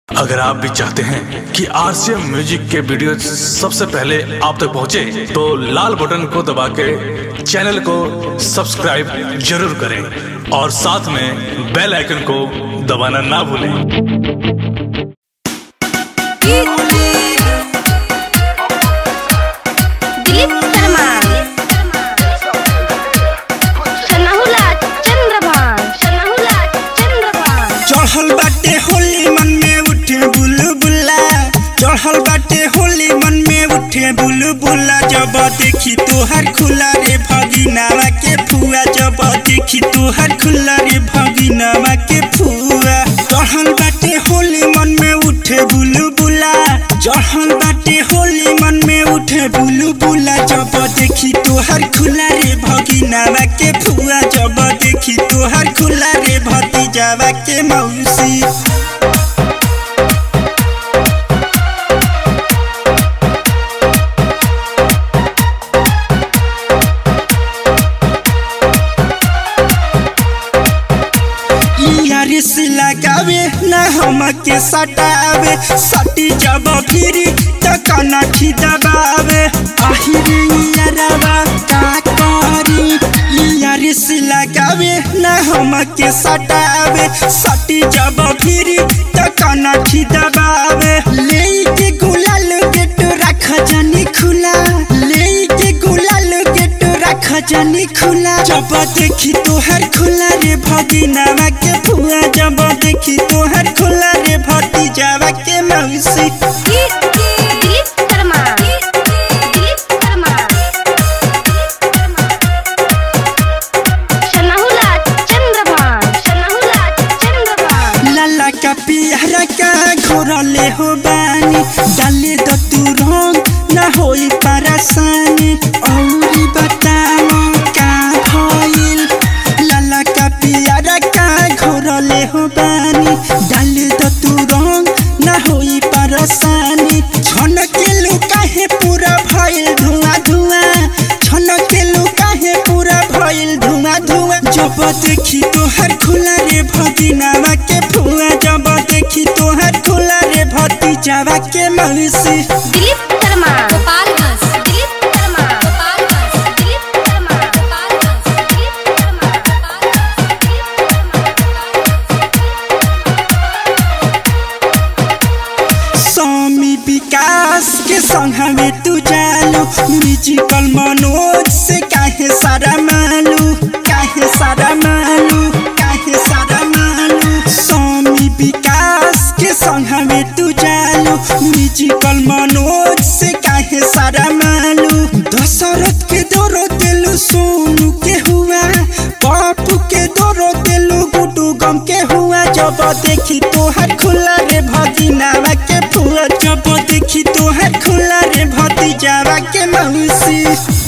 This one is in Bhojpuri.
अगर आप भी चाहते हैं कि आरसीएम म्यूजिक के वीडियो सबसे पहले आप तक पहुंचे, तो लाल बटन को दबा के चैनल को सब्सक्राइब जरूर करें और साथ में बेल आइकन को दबाना ना भूलें दिलीप शर्मा सनाहुला चंद्रभान सनाहुला चंद्रभान चढ़ल बाटे होली मन में उठे बुलबुला चढ़ल बाटे होली मन में उठे बुलबुला जब देखी तोहर खुला रे भगिनावा के फुआ जब देखी तोहर खुला रे भगिनावा के फुआ चढ़ल बाटे होली मन में उठे बुलबुला चढ़ल बाटे होली मन में उठे बुलबुला जब देखी तोहर खुला रे भगिनावा के फुआ जब देखी तोहर खुला रे भतीजावा के मौसी यारी से लगावे न हम के सटावे सटी जब फिरी त कनखी दबावे आहिरे यारवा का करी यारी से लगावे न हम के सटावे सटी जब फिरी त कनखी दबावे ले के गुलाल गेट रख जानी खुला ले के गुलाल गेट रख जानी खुला जब देखी तोहर खुला रे भगिनावा के फुआ जब देखी तोहर खुला रे भतीजावा के मौसी दिलीप शर्मा दिलीप शर्मा सनाहुला चंद्रभान सनाहुला चंद्रभान लाला का पियरा का घोरले हो बानी डाले द तू रंग न होई परेशानी औरी बताओ का भइल लाला का पियरा का घोरले हो बानी डाले द तू रंग न होई परेशानी छन के लुकाहे पूरा भइल धुआं धुआं छन के लुकाहे पूरा भइल धुआं धुआं जब देखी तोहर खुला रे भगिनावा के फुआ जब देखी तोहर खुला रे भतीजावा के मौसी दिलीप शर्मा गोपालगंज दिलीप शर्मा गोपालगंज दिलीप शर्मा गोपालगंज दिलीप शर्मा स्वामी विकास के संग हमें तू जालू म्यूजिकल मनोज से काहे सारा मालू काहे सारा मालू काहे सारा मालू स्वामी विकास के संग हमें तू जालू म्यूजिकल मनोज से काहे सारा मालू दशरथ के दोरो दिलू सोनू के हुआ बापू के दोरो दिलू गुडू गम के हुआ जब देखी तोहर खुला रे भगिनावा के फुआ जब देखी तोहर खुला रे भतीजावा के मौसी